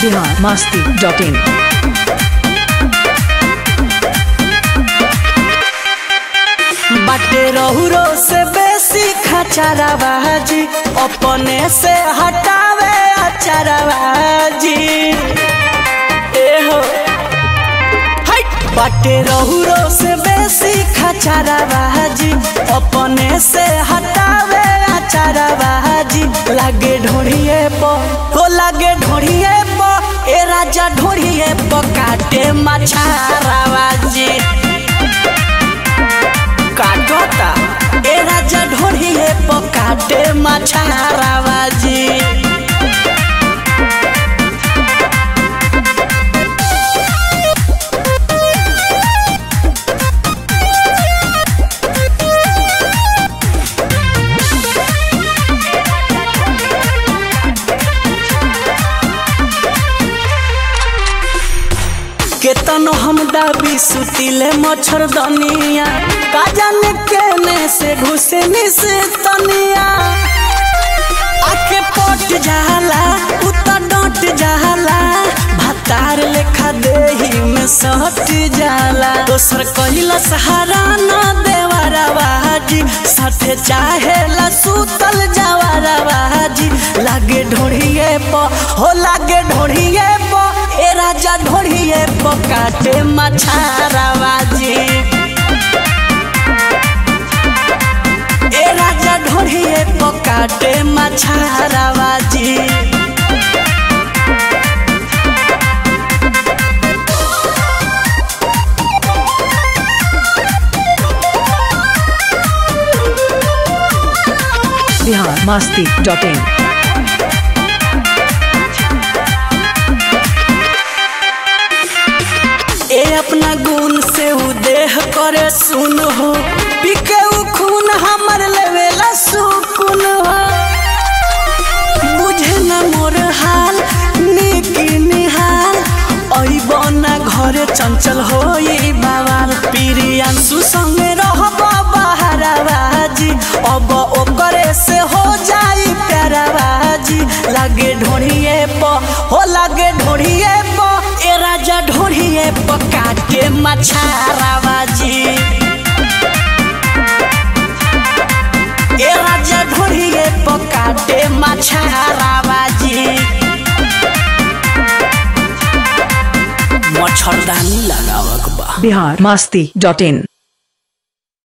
Bihar Masti dot in बाटे रहुरो से बेसी खचराबाजी अपने से हटावे अचराबाजी एहो हट बाटे रहुरो से बेसी खचराबाजी अपने से हटावे अचराबाजी लागे ढोढ़िए प हो लागे ढोढ़िए प ए राजा ढोढ़िए प काटे मछाराबाजी काटता ए राजा ढोढ़िए पकाटे मछाराबाजी केतनो हम दाबी सुतिले मच्छरदनिया का जाने केने से घुसे निस तनिया आके पट जाला उता डट जाला भातार लेखा देही में सट जाला दोसर कहिला सहारा न देवारा बाजी साथे चाहेला सुतल जावारा बाजी लागे ढोढ़िए प हो लागे ढोढ़िए प ए राजा ढोढ़िए प काटे मछाराबाजी ए राजा ढोढ़िए प काटे मछाराबाजी बिहार मस्ती डॉट इन ए अपना गुण से उ देह करे सुन हो पिके उ खून हमर लेवेला सुकुन हो बुझे न मोर हाल निकी निहाल अइब ना घरे चंचल होई बाबाल प्रियांशु संगे रहब बहाराबाजी अब ओकरे से हो जाई प्याराबाजी लागे ढोढ़िए प हो लागे ढोढ़िए प ए राजा ढोढ़िए प काटे मछाराबाजी ए राजा ढोढ़िए प काटे मछाराबाजी मच्छरदानी लगावक बा बिहार मस्ती डॉट इन